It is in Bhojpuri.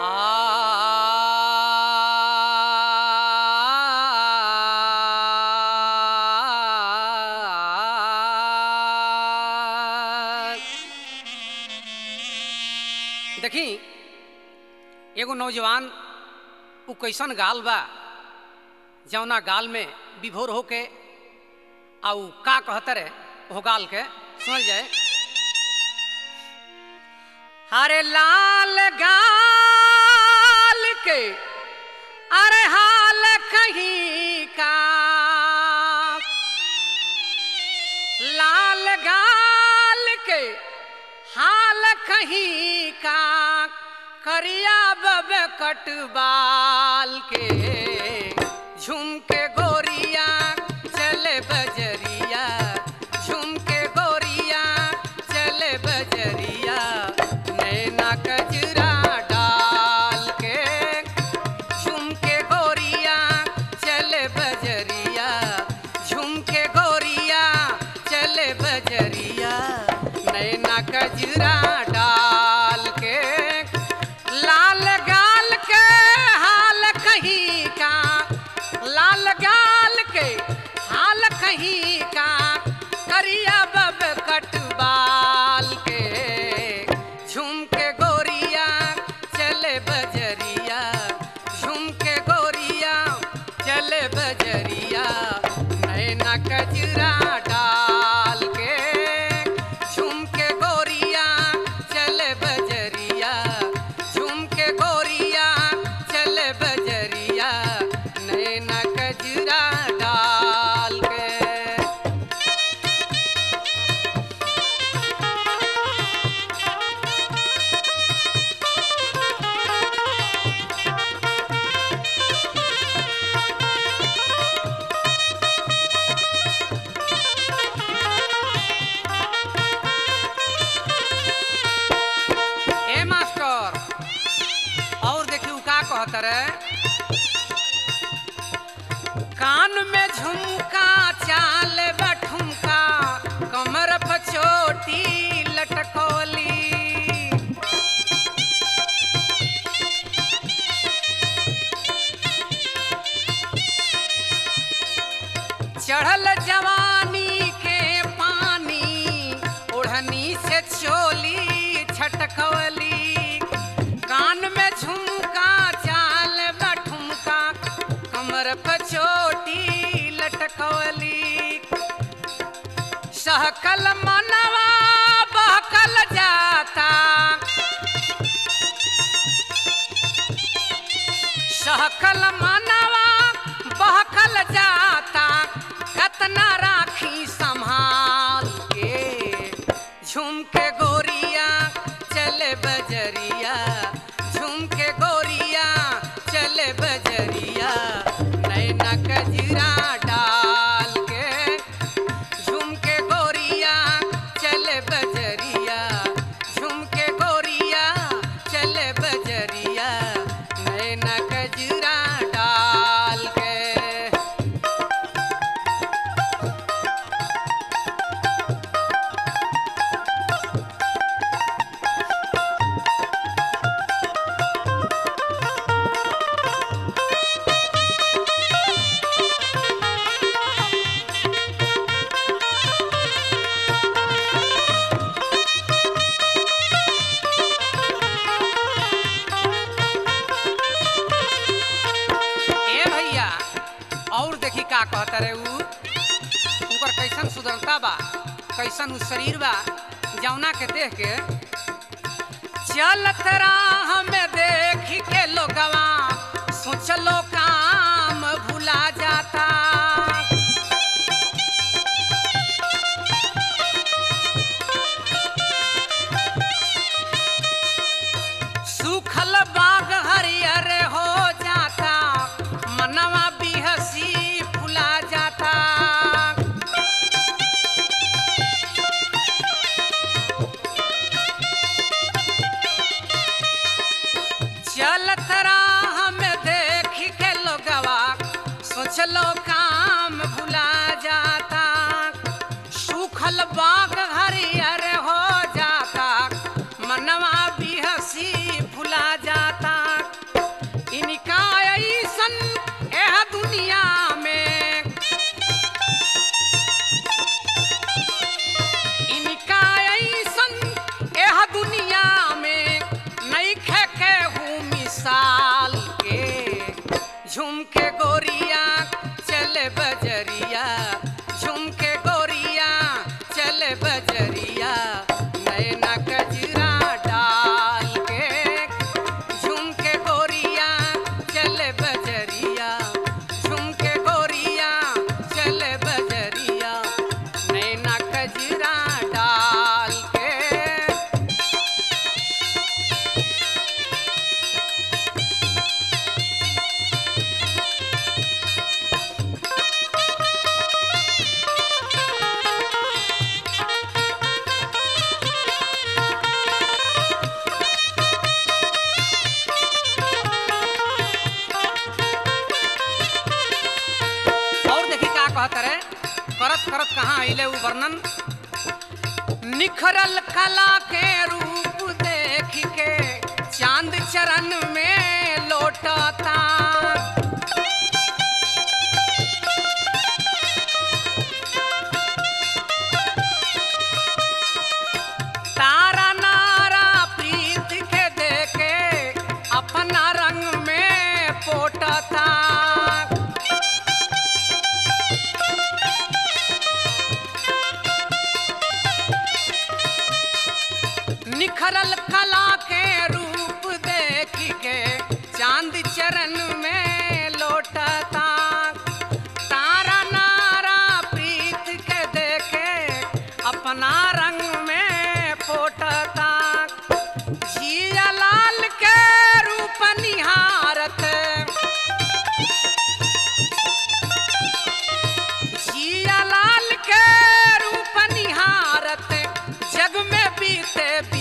आ देखी एगो नौजवान उ कैसन गाल बा जौना गाल में विभोर होके आ उ का कहतर है वो गाल के सुनल जाए अरे लाल गाल के अरे हाल कहीं का लाल गाल के हाल कहीं का करिया बब कटबाल के झुमके गोरिया चले बजरिया झुमके गोरिया चले बजरिया नैना कजरा डाल के झुमके गोरिया चले बजरिया झुमके गोरिया चले बजरिया नैना कजरा डाल के लाल गाल के हाल कहीं का लाल गाल के हाल कहीं का करिया बब कटबाल के झुमके गोरिया चले बजरिया झुमके गोरिया चले बजरिया नैना कजरा डाल के झुमके गोरिया चले बजरिया झुमके गोरिया चले बजरिया नैना कजरा डाल के ए मास्टर और देखियो का कहत रे कान में झुमका चाल बठुमका कमर पर चोटी लटकोली चढ़ल जवानी के पानी ओढ़नी से चोली छटकवली कान में झुमका चाल बठुमका कमर पर चोटी लटकवली सहकल मनवा बहकल जाता सहकल मनवा बहकल जाता कतना राखी संभाल के झुमके गोरिया चले बजरिया झुमके गोरिया चले बजरिया नैना कजरा डाल के झुमके गोरिया चले बजरिया झुमके गोरिया चले बजरिया नैना कजरा डाल के ए भैया और देखी का कहता रे ऊ उनकर कैसन सुंदरता बा कैसन उ शरीर बा जौना के देख के चलत राह में देख के लोगवा सोचलो काम भुला जाता सूखल बाग हरियर हो जाता मनवा बिहसी फुला जाता चलत राह में देख के लोगवा सोचलो काम भुला जाता सूखल बाग हरियर हो जाता मनवा बिहसी फुला जाता वर्णन निखरल कला के रूप देख के चांद चरण में लौटता तारा नारा प्रीत के देखे अपना रंग में पोटता निखरल कला के रूप देख के चांद चरण में लौटता तारा नारा प्रीत के देखे अपना रंग में पोटता जिया लाल के रूप निहारत जिया लाल के रूप निहारत जग में बीते